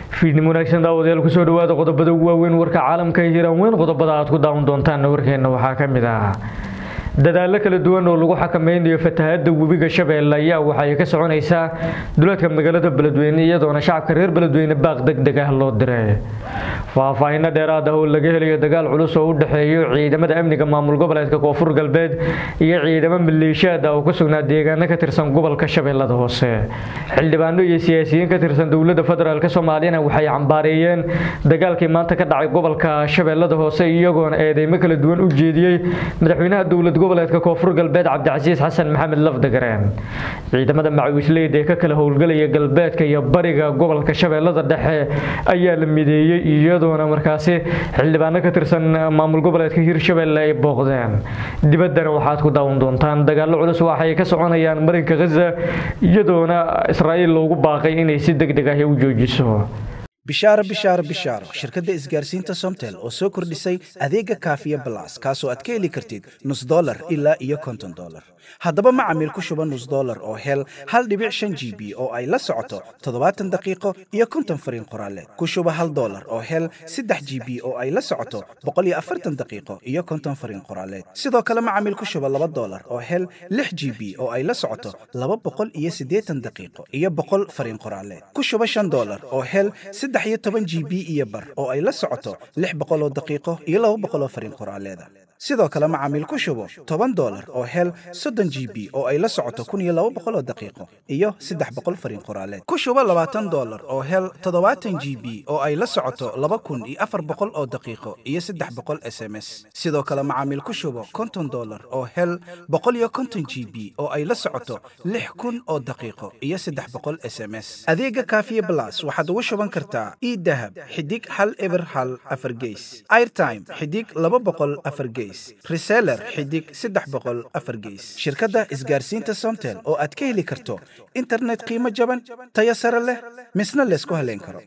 fiidnimo wanaagsan daawadayaal kusoo dhawaada qodobada ugu waaweyn warka caalamka ee hiiraan weyn qodobada aad ku daawan doontaan warkeena waxaa ka mid ah dadaallo kala duwan oo lagu xakameynayo fatahaada webiga shabeelle ayaa waxay ka soconaysaa duleedka magaalada beledweyne iyadoona shacabka reer beledweyne baaq deg deg ah loo diray faahfaahinno dheeraad ah oo laga helayo dagaal culus oo u dhexeeyo ciidamada amniga maamul goboleedka koonfur galbeed iyo ciidamo maleeshiyaad ah oo ku sugnaa deegaano ka tirsan gobolka shabeellada hoose xildhibaano iyo siyaasiyiin ka tirsan dowladda federaalk soomaaliyana waxay cambaareeyeen dagaalkii maanta ka dhacay gobolka shabeellada hoose iyagoona eedeymo kala duwan u jeediyey madaxweynaha dowlad goboleedka koonfur galbeed cabdicasiis xasan maxamed lafdagareen ciidamada macawisleyda ee ka kala howlgalaya galbeedka iyo bariga gobolka shabeellada dhexe ayaa la mideeyey iyadoona markaasi xildhibaano ka tirsan maamul goboleedka hirshabelle ay booqdeen dibaddana waxaad ku daawan doontaan dagaallo culus waxay ka soconayaan marinka khaza iyadoona israa'iil loogu baaqay inay si deg deg ah u joojiso bishaaro bishaaro bishaaro shirkadda isgaarsiinta somtel oo soo kordhisay adeega kaafiya balas kaasoo aad ka heli kartid nus dolar ilaa iyo konton dolar haddaba macamiil ku shuba nus dolar oo hel hal dhibic shan g b oo ay la socoto toddobaatan daqiiqo iyo konton fariin qoraaleed ku shuba hal dolar oo hel saddex g b oo ay la socoto boqol iyo afartan daqiiqo iyo konton fariin qoraaleed sidoo kale macamiil ku shuba laba dolar oo hel lix g b oo ay la socoto laba boqol iyo siddeetan daqiiqo iyo boqol fariin qoraaleed ku shuba shan dolar oo hel saddex iyo toban g b iyo bar oo ay la socoto lix boqol oo daqiiqo iyo laba boqol oo fariin qoraaleeda sidoo kale macaamiil ku shubo toban dolar oo hel soddon g b oo ay la socoto kun iyo laba boqol oo daqiiqo iyo saddex boqol fariin qoraaleed ku shubo labaatan dolar oo hel toddobaatan g b oo ay la socoto laba kun iyo afar boqol oo daqiiqo iyo saddex boqol s m s sidoo kale macaamiil ku shubo konton dolar oo hel boqol iyo konton g b oo ay la socoto lix kun oo daqiiqo iyo saddex boqol s m s adeega kaafiye blas waxaad ugu shuban kartaa idahab xidig hal eber hal afar geys airtime xidig laba boqol afar geys reseller xidig saddex boqol afar geys shirkadda isgaarsiinta somtel oo aad ka heli karto internet qiimo jaban tayo sare leh misna laysku haleyn karo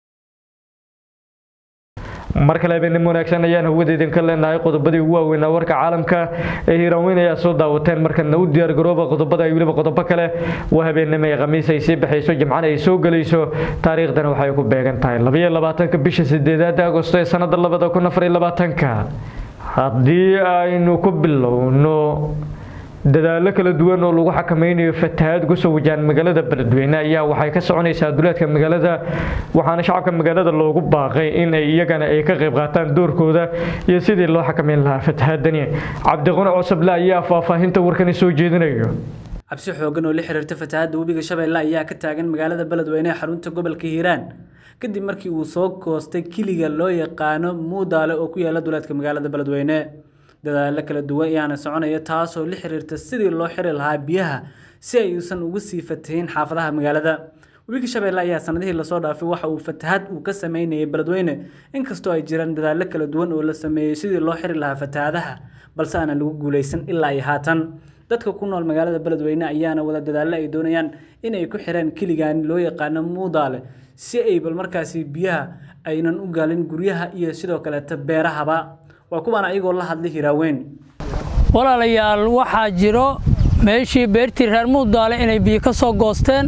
mar kale habeenimo wanaagsan ayaan hawada idinka leenahay qodobadii ugu waaweynaa warka caalamka ee hiiraanweyn ayaa soo daawateen markana u diyaargarooba qodobada ay weliba qodobo kale waa habeenimo ee khamiis ay sii baxayso jimcana ay soo gelayso taariikhdana waxay ku beegan tahay labaiyo labaatanka bisha sideedaada agosto ee sanada labada kun afar iyo labaatanka haddii aynu ku bilowno dadaallo kala duwan oo lagu xakameynayo fatahaad kusoo wajahan magaalada beledweyne ayaa waxay ka soconaysaa duleedka magaalada waxaana shacabka magaalada loogu baaqay in ay iyagana ay ka qayb qaataan doorkooda iyo sidii loo xakameyn lahaa fatahaadani cabdiqune cusable ayaa faahfaahinta warkani soo jeedinayo cabsi xoogan oo la xiriirta fatahaadda webiga shabeelle ayaa ka taagan magaalada beledweyne ee xarunta gobolka hiiraan kadib markii uu soo koostay kiliga loo yaqaano muudaale oo ku yaala duleedka magaalada beledweyne dadaallo kala duwan ayaana soconaya taasoo la xiriirta sidii loo xiri lahaa biyaha si ay uusan uga sii fatahin xaafadaha magaalada webiga shabeelle ayaa sanadihii lasoo dhaafay waxa uu fatahaad uu ka sameynayay beledweyne inkastoo ay jiraan dadaallo kala duwan oo la sameeyey sidii loo xiri lahaa fatahaadaha balse aanan lagu guuleysan ilaa iyo haatan dadka ku nool magaalada beledweyne ayaana wada dadaallo ay doonayaan inay ku xiraan kiligaani loo yaqaano muudaale si ay bal markaasi biyaha aynan u gaalin guryaha iyo sidoo kaleeta beerahaba waa kuwaan ayagoo la hadlay hiraaweyn walaalayaal waxaa jiro meeshii beertii reer muudaale inay biyo ka soo goosteen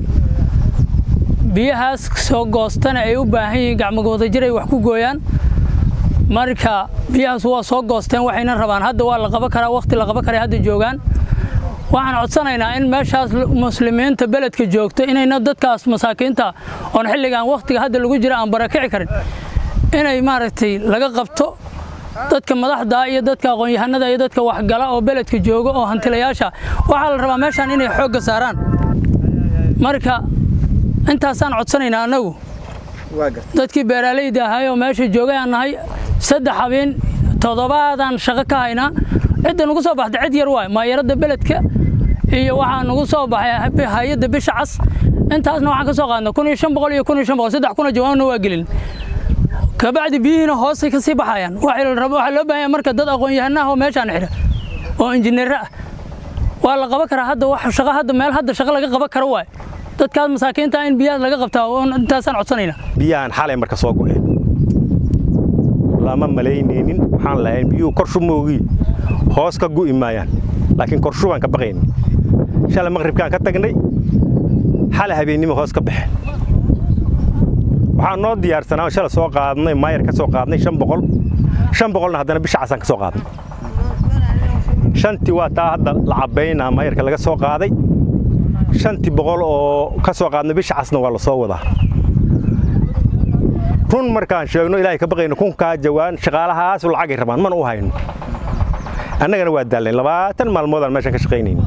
biyahaas soo goostana ay u baahan yihiin gacmagooda jir ay wax ku gooyaan marka biyahaas waa soo goosteen waxayna rabaan hadda waa la qaban karaa wakhti la qaban karay hadda joogaan waxaan codsanaynaa in meeshaas muslimiinta beledka joogto inayna dadkaas masaakiinta oon xilligan wakhtiga hadda lagu jira aan barakici karin inay maaragtay laga qabto dadka madaxda iyo dadka aqoon-yahanada iyo dadka waxgala oo beledka jooga oo hantilayaasha waxaa la rabaa meeshaan inay xoogga saaraan marka intaasaan codsanaynaa annagu dadkii beeraaleyda ahay oo meesha joogay aan nahay saddex habeen toddobaadaan shaqo ka haynaa cidda nagu soo baxda cid yar waay maayaradda beledka iyo waxaa nagu soo baxay hay-adda bisha cas intaasna waxaan ka soo qaadna kun iyo shan boqol iyo kun iyo shan boqol saddex kuna jawaabna waa gelin kabacdi biyihiina hoosay ka sii baxayaan waxaa loo baahan yahay marka dad aqoon-yahanaha oo meeshaan xidha oo injineero ah waa la qaban karaa hadda wax shaqo hadda meel hadda shaqo laga qaban karo waay dadkaas masaakiinta in biyahaas laga qabtaa intaasaan codsanaynaa biyahan xalay marka soo go'een lama malaynaynin waxaan lahayn biyuhu korshu moogii hoos ka gu'i maayaan laakiin korshu baan ka baqayna shalay maqribkaan ka tagnay xalay habeennimo hoos ka baxeen waxaan noo diyaarsanaa shala soo qaadnay maayar ka soo qaadnay shan boqol shan boqolna haddana bisha casaan ka soo qaadnay shantii waa taa hadda la cabbaynaa maayarka laga soo qaaday shantii boqol oo ka soo qaadnay bisha casna waa la soo wadaa run markaan sheegno ilaahay ka baqayno kunkaa jawaan shaqaalahaasu lacagay rabaan mana u hayno annagana waa daalnay labaatan maalmoodaan meeshaan ka shaqaynayna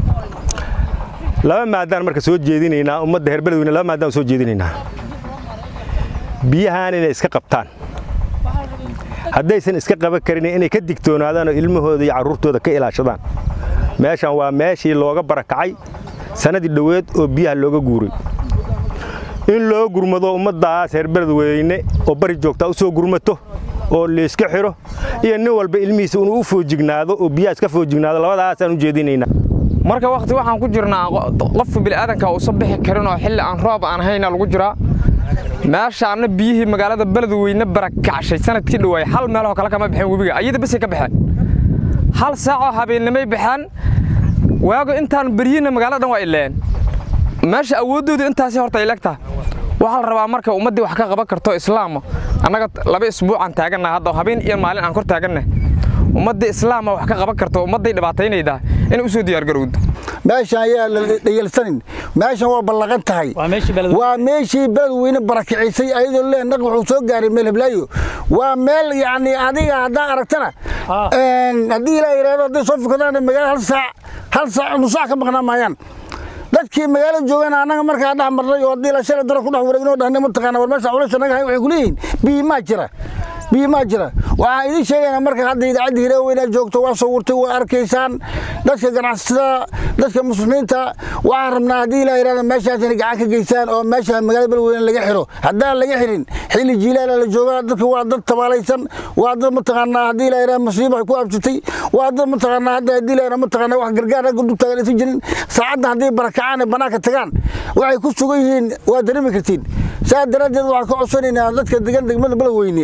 laba maadaan marka soo jeedinaynaa ummadda heer beledweyne laba maadaan soo jeedinaynaa biyahaan inay iska qabtaan haddaysan iska qaban karin inay ka digtoonaadaan oo ilmahooda iyo carruurtooda ka ilaashadaan meeshan waa meeshii looga barakacay sannadii dhoweed oo biyaha looga guuray in loo gurmado ummaddaas reer beledweyne oo bari joogtaa u soo gurmato oo layska xidho iyo nin walba ilmihiisa inuu u foojignaado oo biyaha iska foojignaado labadaasaan u jeedinaynaa marka wakhti waxaan ku jirnaa qofka bini'aadanka uusan bixi karin oo xilli aan roob aan hayna lagu jiraa meeshaanna biyihii magaalada beledweyne barakacshay sanadkii dhowaay hal meeloo kale kama baxeen webiga ayada basay ka baxeen hal saacoo habeennimay baxeen waago intaan beryina magaalada dhan waa ileen meesha awooddoodu intaasi horta ilegtaa waxaa la rabaa marka ummaddii wax ka qaban karto islaama annaga laba isbuucaan taagannaha hadda habeen iyo maalin aan kor taagannahay ummaddii islaama wax ka qaban karto ummadday dhibaataynaydaa inay u soo diyaargarowdo meeshan ayaa la dhayalsanin meeshan waa ballaqan tahay waa meeshii beledweyne barakicisay ayadoo lee naq wuxuu soo gaaray meel heblaayo waa meel yacni adiga haddaa aragtana haddii ilaa yidhahdo hadday soo fukadaan magaalada hal saac hal saac nus saac ka maqnaa maayaan dadkii magaalada joogana annaga markaa dhex marnay oo haddii la shalay dara ku dhex wareegnoo dhahnay mataqaana war meesha culasha naga hay waxay ku leeyihiin biyi maa jira biyi maa jira waxaan idiin sheegaynaa marka hadda idaacadda hireeweyna joogto waa sawirtay waa arkaysaan dadka ganacsatada dadka muslimiinta waxaan rabnaa haddii ilaa yidhahda meeshaas inay gacan ka geystaan oo meesha magaalada beledweyne laga xiro haddaan laga xirin xilli jiilaala la joogaa dadka waa dad tabaalaysan waa dad mataqaanaa haddii ilaa yidhahda masiiba ay ku absatay waa dad mataqaanaa hadda haddii ilaa yidhahda mataqaanaa wax gargaar ragga dub taagan aysan jirin saacadda haddii barakacaan ee bannaanka tagaan waxay ku sugan yihiin waa dareemi kartiin saa daraaddeed waxaan ka codsanaynaa dadka degan degmada beledweyne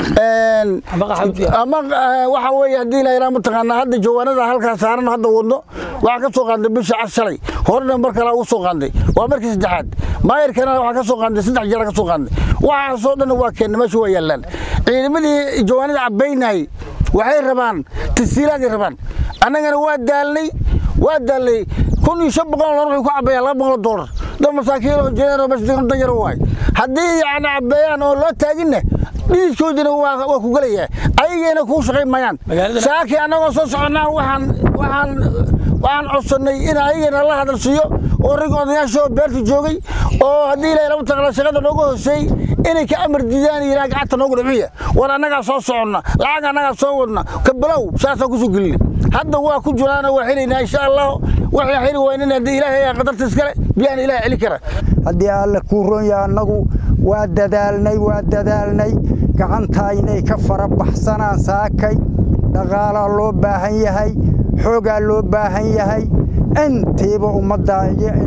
ama waxa weeye haddii la yidhaha mataqaanaa hadda jawaanada halkaa saaran hadda wadno waxaan ka soo qaadnay bisha cas shalay horena mar kale ugu soo qaadnay waa markii saddexaad maayarkana waxaan ka soo qaadnay saddex jeer ka soo qaadnay waxaasoo dhan waa keennay meesha waa yaallaan ciidamadii jawaanada cabbaynayay waxay rabaan tasiilaaday rabaan annagana waa daalnay waa daalnay kun iyo shan boqol dolar wuxuu ku cabbeeyaa laba boqol dolar dad masaakiin oo jeedaan oo meesha degan danyar waay haddii yacni cabbeeyaan oo loo taaginna dhiiskoodina waa ku gelayaa ayagayna kuu shaqayn mayaan saakii annagoo soo soconnaa waxaan waxaan waxaan codsannay in ayagana la hadal siiyo oo rag odayaashoo beerta joogay oo haddii ilaahay lama taqala shaqada nooga hooseeyey inay ka amar diidaan yidhaha gacanta noogu dhibciya war annagaa soo soconna lacag annagaa soo wadna ka bilow saasaan kusoo gelina hadda waa ku jiraana waa xelaynaa insha allah waxay xeli waynin haddii ilaahay ayaa qadarta iskale biyaan ilaah celi kara haddii alle kuu ron yaha annagu waa dadaalnay waa dadaalnay gacantaa inay ka fara baxsanaan saakay dhaqaalaa loo baahan yahay xoogaa loo baahan yahay intiiba ummadda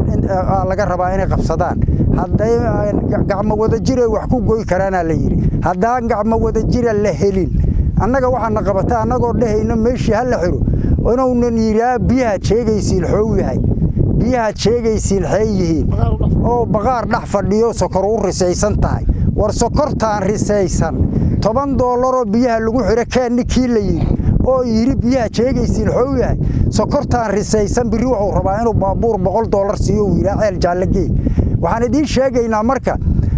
laga rabaa inay qabsadaan hadday gacmo wadajira wax ku goy karaanaa la yidhi haddaan gacmo wadajira la helin annaga waxaana qabata annagoo dhehayno meeshii ha la xiro inuunan yidhaa biyahaad sheegaysiin xoow yahay biyahaad sheegaysiin xee yihiin oo baqaar dhex fadhiyo sokor u risaysan tahay war sokortaan risaysan toban doolaroo biyaha lagu xidho keen ninkii la yidhi oo yidhi biyaha sheegaysiin xoow yahay sokortaan risaysan birri wuxuu rabaa inuu baabuur boqol doolar siiyo uu yidhaa ceel jaallagee waxaan idiin sheegaynaa marka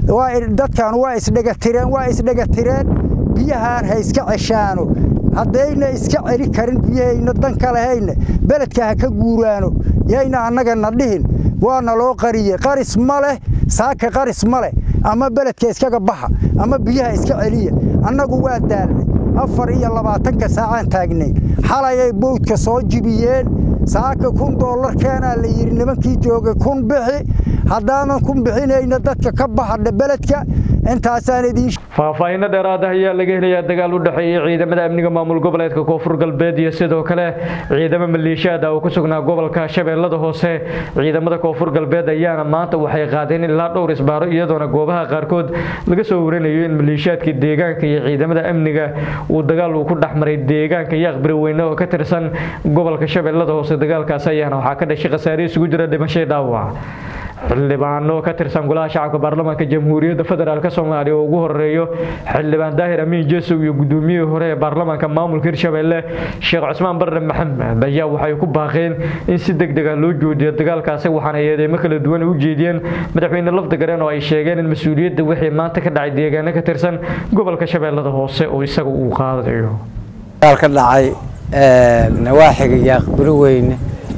dadkan waa isdhegatireen waa isdhegatireen biyahaan ha iska ceshaano haddayna iska celi karin biyahayna dan ka lahayna beledka ha ka guuraano yayna annagana dhihin waana loo qariyey qaris ma leh saaka qaris ma leh ama beledka iskaga baxa ama biyaha iska celiya annagu waa daalnay afar iyo labaatanka saacaan taagnay xalayay bowdka soo jibiyeen saaka kun doolar keenaa la yidhi nimankii joogay kun bixi haddaanan kun bixinayna dadka ka baxadha beledka intaasaan idiin faahfaahinno dheeraad ah ayaa laga helayaa dagaal u dhexeeyey ciidamada amniga maamul goboleedka koonfur galbeed iyo sidoo kale ciidamo maleeshiyaad ah oo ku sugnaa gobolka shabeellada hoose ciidamada koonfur galbeed ayaana maanta waxay qaadeen ilaa dhowr isbaaro iyadoona goobaha qaarkood laga soo warinayo in maleeshiyaadka deegaanka iyo ciidamada amniga uu dagaal uu ku dhexmaray deegaanka yaaqbiri weyne oo ka tirsan gobolka shabeellada hoose dagaalkaas ayaana waxaa ka dhashay khasaare isugu jira dhimashay dhaawac xildhibaano ka tirsan golaha shacabka baarlamaanka jamhuuriyadda federaalk soomaaliya oo ugu horeeyo xildhibaan daahir amiin jesow iyo gudoomiyihii hore ee baarlamaanka maamulka hirshabelle sheekh cusmaan barre maxamed ayaa waxay ku baaqeen in si deg dega loo joodiyo dagaalkaasi waxaana eedeymo kala duwan u jeediyeen madaxweyne lafdagareen oo ay sheegeen in mas-uuliyadda wixii maanta ka dhacay deegaano ka tirsan gobolka shabeellada hoose oo isaga uu qaadayo ka dhacay nawaaxiga yaaqbari weyne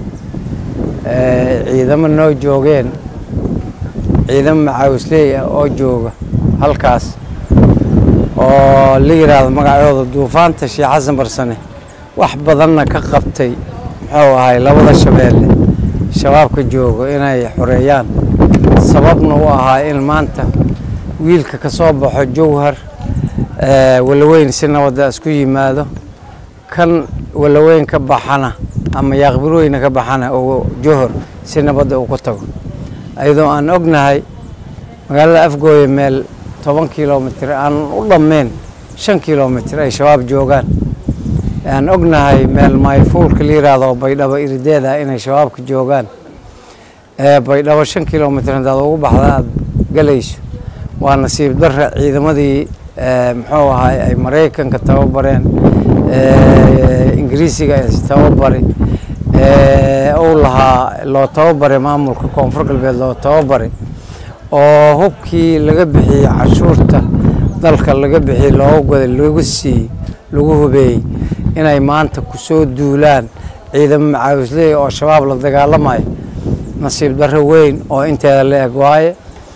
ciidamo noo joogeen ciidamo macaawisley ah oo jooga halkaas oo la yidhaahdo magacooda duufaanta sheekh xasan barsane wax badanna ka qabtay muxuu ahay labada shabeelle shabaabka joogo inay xoreeyaan sababna u ahaa in maanta wiilka ka soo baxo jowhar walaweyn si nabadda isku yimaado kan walaweyn ka baxana ama yaaqbirweyne ka baxana oo johor si nabadda uu ku tago ayadoo aan ognahay magaalada afgooye meel toban kilomitr aan u dhammeyn shan kilomitr ay shabaab joogaan aan ognahay meel mayfuulka la yiraahdo oo baydhabo irideeda inay shabaabka joogaan baydhabo shan kilomitr haddaad ugu baxda aada galayso waa nasiib darra ciidamadii muxuu ahay ay maraykanka tababareen ingiriisiga tababari uu lahaa loo tababaray maamulka koonfur galbeed loo tababaray oo hubkii laga bixiyey canshuurta dalka laga bixiyey looga goday lagu siiyey lagu hubeeyey inay maanta kusoo duulaan ciidamo macaawisley oo shabaab la dagaalamayo nasiib darro weyn oo inteeda la eg waaye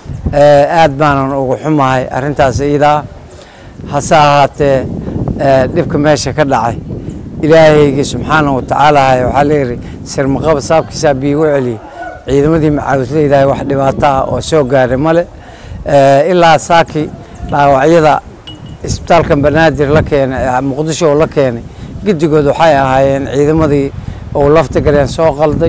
aad baanan ugu xumahay arrintaas iidaa hase ahaatee dhibka meesha ka dhacay ilaahaygii subxaana wa tacaala waxaa layidhi sirmaqaba saabkiisaa biigu celiyey ciidamadii macaawisleydahay wax dhibaato ah oo soo gaaray male ilaa saaki dhaawacyada isbitaalkan banaadir la keenay muqdisho la keenay giddigood waxay ahaayeen ciidamadii uu lafta galeen soo qalday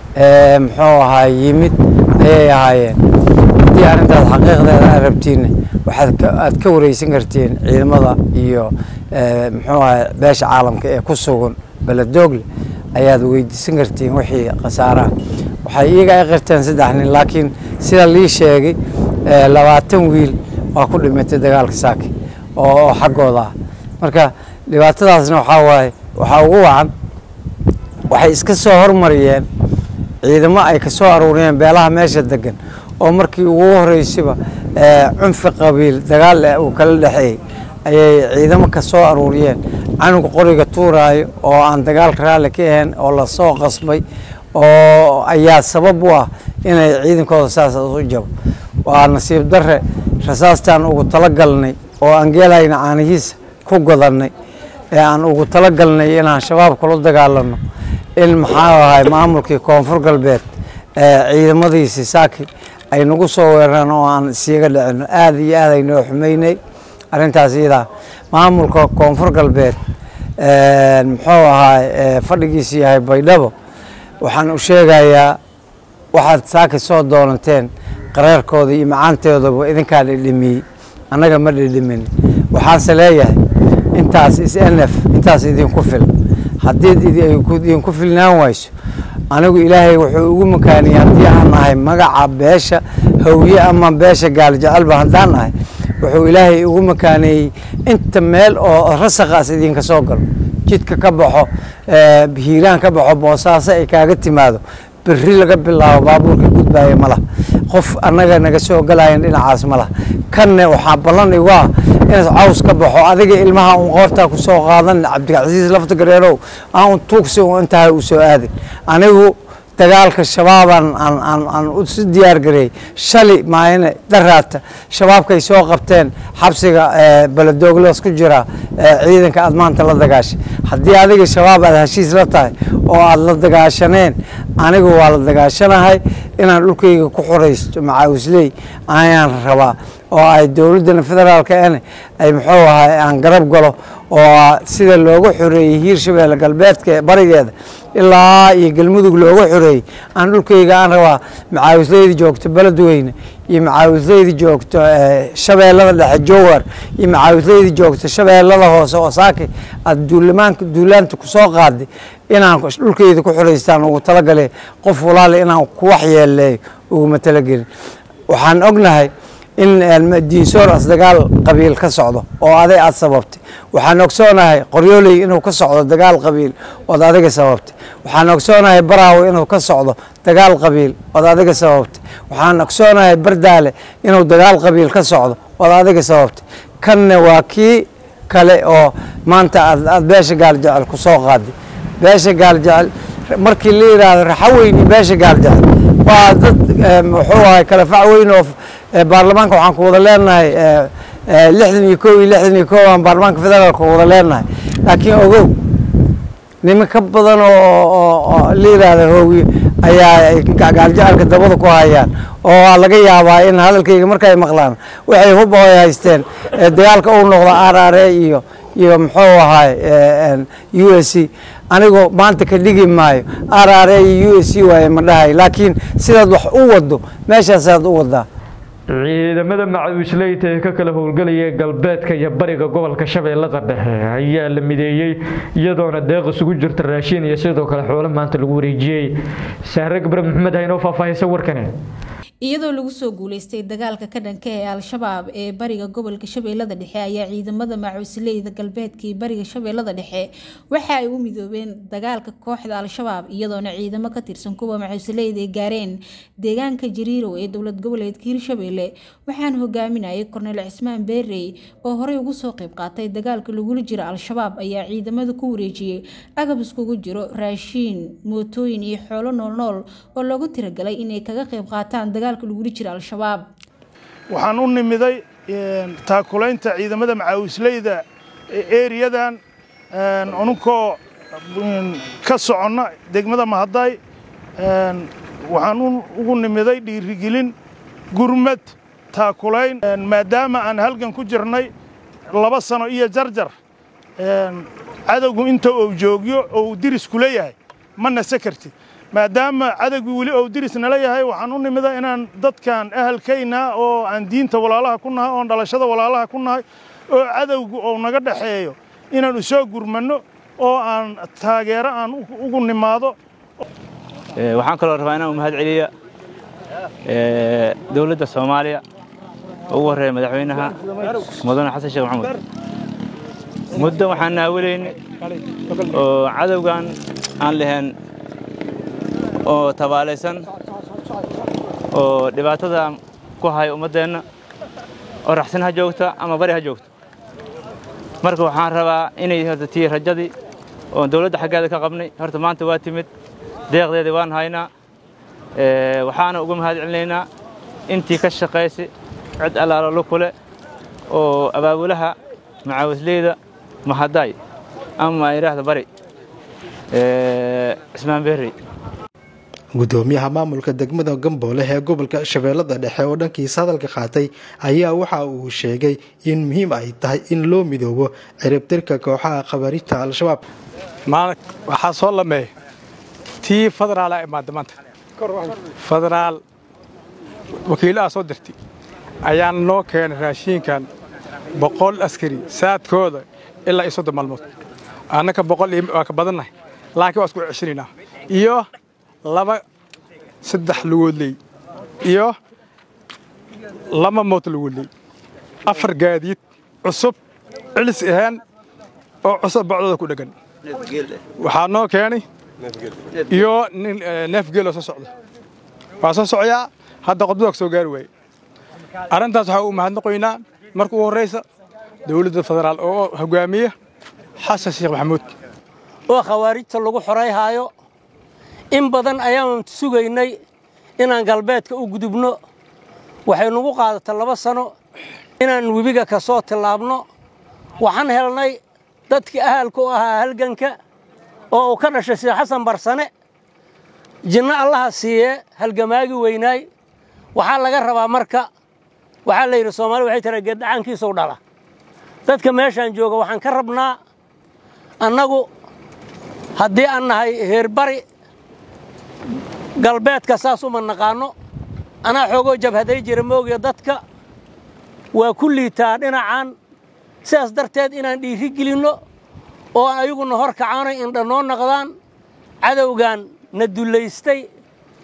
muxuu ahaa yimid ayay ahaayeen haddii arrintaas xaqiiqdeeda aad rabtiinna waxaad aad ka wareysan kartiin ciidamada iyo muxuu ahay beesha caalamka ee ku sugan beledoogle ayaad weydiisan kartiin wixii khasaaraha waxay iyaga ay qirteen saddex nin laakiin sida lii sheegay labaatan wiil waa ku dhimatay dagaalka saaki oo xaggooda ah marka dhibaatadaasna waxaa waaye waxaa ugu wacan waxay iska soo hormariyeen ciidamo ay ka soo aruuriyeen beelaha meesha degan oo markii ugu horeysiba cunfi qabiil dagaal uu kala dhexeeyey ayay ciidamo ka soo aruuriyeen canuga qoriga tuuraayo oo aan dagaalka raalli ka ahayn oo lasoo qasbay oo ayaa sabab u ah inay ciidankooda saas u jabo waa nasiib darre rasaastaan ugu talagalnay oo aan geelayna caanihiisa ku godannay ee aan ugu talagalnay inaan shabaab kula dagaalano in maxaa ahay maamulkii koonfur galbeed ciidamadiisi saaki ay nagu soo weerareen oo aan isiiga dhicino aada iyo aad ay noo xumeynay arrintaas iyadaa maamulka koonfur galbeed muxuu ahaa fadhigiisu yahay baydhabo waxaan u sheegayaa waxaad saaki soo doonateen qareerkooda iyo macaanteedaba idinkaa dhidhimiyey annaga ma dhidhimin waxaanse leeyahay intaas is n f intaas idinku fil haddii idinku filnaan wayso anigu ilaahay wuxuu ugu makaaniyey haddii aan nahay magaca beesha hawye ama beesha gaaljecalba haddaan nahay wuxuu ilaahay ugu makaaneeyey inta meel oo rasaqaas idinka soo galo jidka ka baxo hiiraan ka baxo boosaaso ay kaaga timaado berri laga bilaabo baabuurka gudbaaya ma laha qof annaga naga soo galayan dhinacaas ma laha kanne waxaa ballan igu ah inaad caws ka baxo adiga ilmaha un qoortaa ku soo qaadan cabdicasiis lafta gareerow aan un tuugsi un intahay u soo aadin anigu dagaalka shabaabaan aan aan aan u si diyaar gareeyey shali maayane daraata shabaabkay soo qabteen xabsiga beledoogladas ku jira ciidanka aad maanta la dagaashay haddii adiga shabaab aad heshiis la tahay oo aad la dagaashaneen anigu waa la dagaashanahay inaan dhulkayga ku xoraysto macaawisley ayaan rabaa oo ay dowladdana federaalka ene ay muxuu ahay aan garab galo oo sida looga xoreeyey hiirshabeelle galbeedka ee barigeeda ilaa iyo galmudug looga xoreeyey aan dhulkayga aan rabaa macaawisleyda joogto beledweyne iyo macaawisleyda joogto shabeellada dhexe jowhar iyo macaawisleyda joogto shabeellada hoose oo saaki aad duulamaanka duulaanta kusoo qaaday inaan dhulkayda ku xoreystaan ugu talagale qof walaale inaan ku waxyeeleeyo uguma talagelin waxaan ognahay in diinsoor as dagaal qabiil ka socdo oo aday aad sababtay waxaan ogsoonahay qoryooley inuu ka socdo dagaal qabiil ood adiga sababtay waxaan ogsoonahay baraawe inuu ka socdo dagaal qabiil ood adiga sababtay waxaan ogsoonahay bardaale inuu dagaal qabiil ka socdo ood adiga sababtay kanna waa kii kale oo maanta aad beesha gaaljecel ku soo qaaday beesha gaaljecel markii la yidhaahdo raxaweyni beesha gaaljecel waa dad muxuu ahay kala fac weyn oo baarlamaanka waxaan ku wada leenahay lixdan iyo kow iyo lixdan iyo kow aan baarlamaanka federaalka wada leenahay laakiin ogow niman ka badan oo la yidhaahda hoogi ayaa gaaljecelka dabada ku hayaan oo waa laga yaabaa in hadalkayga markay maqlaan waxay hub oo ay haysteen dagaalka uu noqdo r r a iyo iyo muxuu ahay u s c anigoo maanta ka dhigi maayo r r a iyo u s c waaye ma dhahay laakiin sidaad wax u wado meeshaasaad u wadaa ciidamada macawisleyta ee ka kala howlgelaya galbeedka iyo bariga gobolka shabeellada dhexe ayaa la mideeyey iyadoona deeq isugu jirta raashin iyo sidoo kale xoolo maanta lagu wareejiyey sahre gabre maxamed haynoo faahfaahisa warkani iyadoo lagu soo guuleystay dagaalka ka dhanka ee al-shabaab ee bariga gobolka shabeellada dhexe ayaa ciidamada macuusleyda galbeedka iyo bariga shabeellada dhexe waxa ay u midoobeen dagaalka kooxda al-shabaab iyadoona ciidamo ka tirsan kuwa macuusleyda ay gaareen deegaanka jariirow ee dowlad goboleedka hirshabeelle waxaana hogaaminayay korneyl cismaan beerey oo horey ugu soo qayb qaatay dagaalka lagula jiro al-shabaab ayaa ciidamada ku wareejiyey agab iskugu jiro raashiin mootooyin iyo xoolo noolnool oo loogu tiragalay inay kaga qayb qaataan waxaan u nimiday taakulaynta ciidamada macaawisleyda eriyadan anunkoo ka soconna degmada mahadday waxaan ugu nimiday dhiirigelin gurmad taakulayn maadaama aan halgan ku jirnay laba sano iyo jarjar cadowgu inta uu joogyo oo uu dirisku leeyahay ma nase kartid maadaama cadowgii weli ou diris nala yahay waxaan u nimida inaan dadkan ahalkayna oo aan diinta walaalaha ku nahay oon dhalashada walaalaha ku nahay oo cadowgu ou naga dhexeeyo inaan usoo gurmanno oo aan taageero aan ugu nimaado waxaan kaloo rabaa inaan u mahad celiya dowladda soomaaliya ugu horreeya madaxweynaha mudane xasan sheekh maxamuud muddo waxaan naawilayni oo cadowgan aan lahayn oo tabaalaysan oo dhibaatada ku haya ummaddeenna oo raxsan ha joogta ama bari ha joogto marka waxaan rabaa inay horta tii rajadii oon dawladda xaggeeda ka qabnay horta maanta waa timid deeqdeedii waan haynaa waxaana uga mahad celinaynaa intii ka shaqaysay cid allaalo lukule oo abaabulaha macaawisleyda mahadaay ama idhaahda bari cismaan berrey gudoomiyaha maamulka degmada gamboole ee gobolka shabeellada dhexe oo dhankiisa hadalka qaatay ayaa waxa uu sheegay in muhiim ay tahay in loo midoobo ciribtirka kooxaha khabarijta al-shabaab waxaa soo lameeya tii federaala imaada maanta federaal wakiilaha soo dirtay ayaan noo keenay raashiinkan boqol askari saadkooda ilaa iyo soddon maalmood annaka boqol waa ka badannahay laakiin waa isku ceshinaynaa iyo laba saddex lugoodley iyo laba moot lugoodley afar gaadiid cusub cilis ahaan oo cusub bacdooda ku dheggan waxaa noo keenay iyo nin neef geeloo soo socda waa soo socoyaa hadda qodbada soo gaari waaye arrintaas waxaa u mahadnaqoynaa marka ugu horraysa dowladda federaal oo hogaamiya xasan sheekh maxamuud oo khawaarijta lagu xorayhaayo in badan ayaan sugaynay inaan galbeedka u gudubno waxay nagu qaadatay laba sano inaan webiga ka soo tillaabno waxaan helnay dadkii ahalka u ahaa halganka oo uu ka dhashay sheekh xasan barsane jinno allaha siiyee halgamaagi weynaay waxaa laga rabaa marka waxaa la yidhi soomaali waxay tira geeddacaankiisuu dhala dadka meeshaan jooga waxaan ka rabnaa annagu haddii aan nahay heerbari galbeedka saas uma naqaanno anaa xoogoo jabhaday jira moogiya dadka waa ku liitaa dhinacan sidaas darteed inaan dhiiri gelinno oo aan ayaguna hor kacaanay indha noo naqdaan cadowgan na dullaystay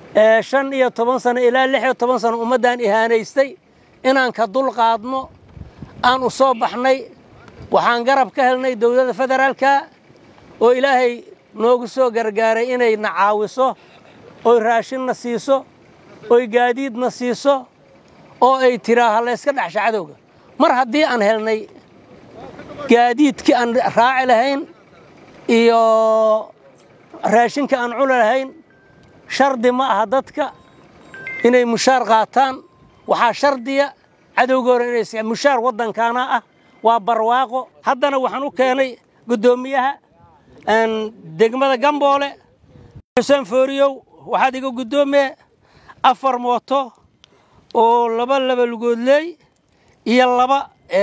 ee shan iyo toban sano ilaa lix iyo toban sano ummaddan ihaanaystay inaan ka dul qaadno aan u soo baxnay waxaan garab ka helnay dowladda federaalka oo ilaahay noogu soo gargaaray inay na caawiso oy raashinna siiso oy gaadiidna siiso oo ay tiraaha layska dhexsha cadowga mar haddii aan helnay gaadiidkii aan raaci lahayn iyo raashinka aan cuni lahayn shardi ma aha dadka inay mushaar qaataan waxaa shardiya cadowgoora inay mushaar waddankaana ah waa barwaaqo haddana waxaan u keenay guddoomiyaha degmada gamboole xuseen fooriyow waxaad iga guddoomiye afar mooto oo laba laba lugoodleey iyo laba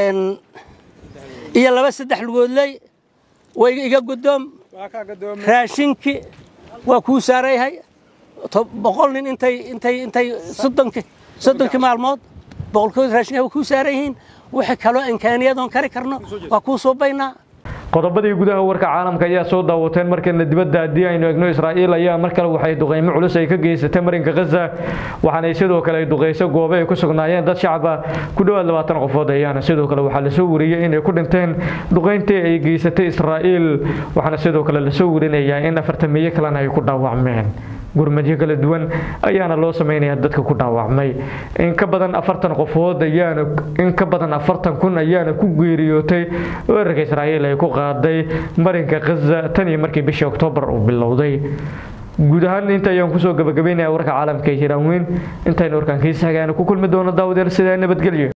iyo laba saddex lugoodleey way iga guddoom raashinkii waa kuu saarayhay boqol nin intay intay intay soddonkii soddonkii maalmood boqolkood raashinka waa kuu saaran yihiin wixii kaloo imkaaniyadoon kari karno waa kuu suubaynaa qodobadii gudaha warka caalamka ayaa soo daawateen markeena dibadda haddii aynu egno israa'iil ayaa mar kale waxay duqeymo culus ay ka geysatay marinka khaza waxaana sidoo kale ay duqeyso goobo ay ku sugnaayeen dad shacaba ku dhowaad labaatan qofood ayaana sidoo kale waxaa lasoo wariyey inay ku dhinteen duqeyntii ay geysatay israa'iil waxaana sidoo kale lasoo warinayaa in afartamiye kalena ay ku dhaawacmeen gurmadyo kala duwan ayaana loo sameynaya dadka ku dhaawacmay in ka badan afartan qofood ayaana in ka badan afartan kun ayaana ku geeriyootay weerarka israa'iil ay ku qaaday marinka khaza tan iyo markii bishii oktoobar uu bilowday guud ahaan inta ayaan kusoo gabagabeynaya warka caalamka ee hiiraan weyn intaynu warkaan kiisa hagaana ku kulmi doono daawadeel sidaa nabadgelyo